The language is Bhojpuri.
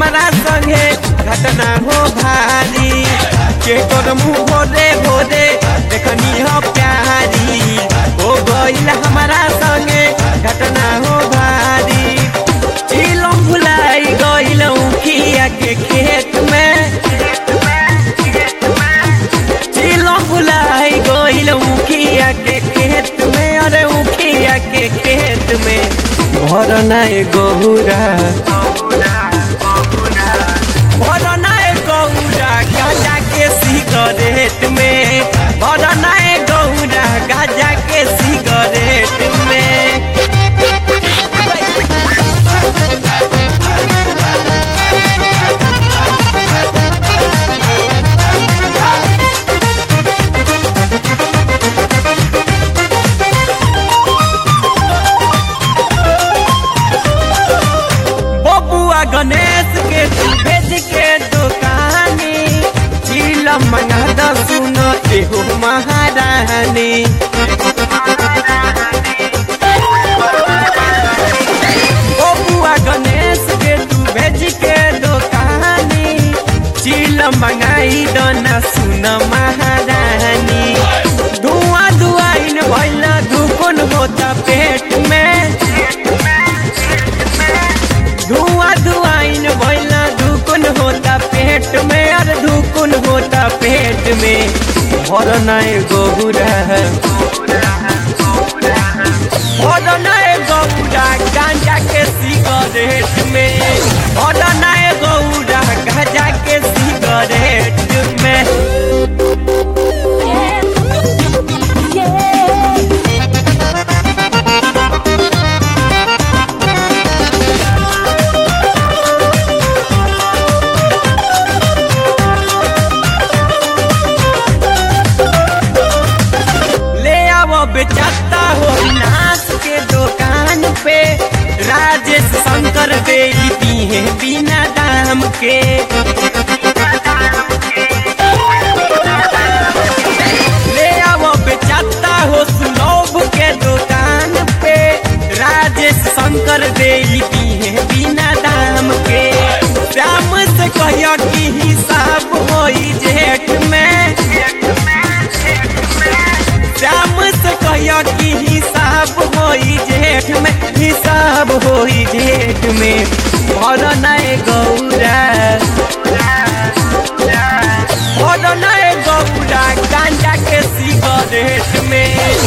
हमारा संगे घटना हो भारी के कर मुँह भोरे भोरे देखनी हो प्यारी हो गईल हमारा संगे घटना हो भारी चिलम भुलाई गईल उखिया के खेत में चिलम भुलाई गईल उखिया के खेत में अरे उखिया के खेत में घर नाय गहुरा घर नाय गहुरा गाजा के सिगरेट में घर नाय गहुरा गाजा के सिगरेट में बबुआ गणेश के तू भेज के दुकानी चिलम मंगा द सुन एहो महारानी बबुआ गणेश के तू भेज के दुकानी चिलम मंगाई द ना सुन महारानी धुआं धुआइन भइल दुकुन होता पेट में धुआं धुआइन भइला धुकुन होता पेट में और धुकुन होता पेट में भर नए गहुरा भर नए गहुरा गांजा के सिगरेट में भर नए गहुरा गांजा के सिगरेट में ले आओ बेचाता हो नाश के दुकान पे राजेश शंकर बेचती है बिना दाम के ले आओ बेचाता हो सुलभ के दुकान पे राजेश शंकर देती है बिना दाम के श्याम से कहियो कि हिसाब होई जेठ में श्याम से कहियो कि हिसाब होई जेठ में हिसाब होई जेठ में भर नए गौरा भर नए गौरा गांजा के सिगरेट में